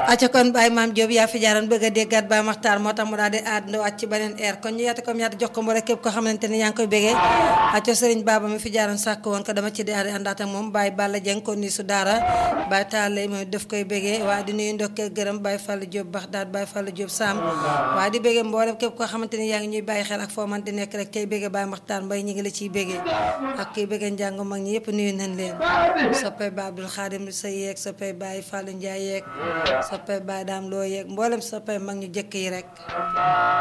acca kon Baye Maam Diop yaa fi jaaroon bëgg a déggaat Baye Maxtaar moo tax mu daal di ànd wàcc ci beneen air kon ñu yaata comme yaata jox ko mboolem képp ko xamante ni yaa ngi koy bégee acca Serigne Baba mi fi jaaroon sàkk woon ko dama ci daal di àndaat ak moom Baye Balla Dieng ko nii su daara Baye Tallay moom daf koy bégee waaye di nuyu ndokkee gërëm Baye Fall Diop Baxdaat Baye Fall Diop Sam waaye di bégee mboolem képp koo xamante ni yaa ngi ñuy bàyyi xel ak foo man di nekk rek tey bégee Baye Maxtaar Mbay ñi ngi la ciy bégee ak kiy bégee njàng mag ñi yëpp nuyu nañ leen soppay Ba Abdul Xaadim sa yeeg soppay Baye Fallou Ndiaye yeeg soppay Baye Daam loo yeeg mboolem soppay mag ñu jëkk yi rek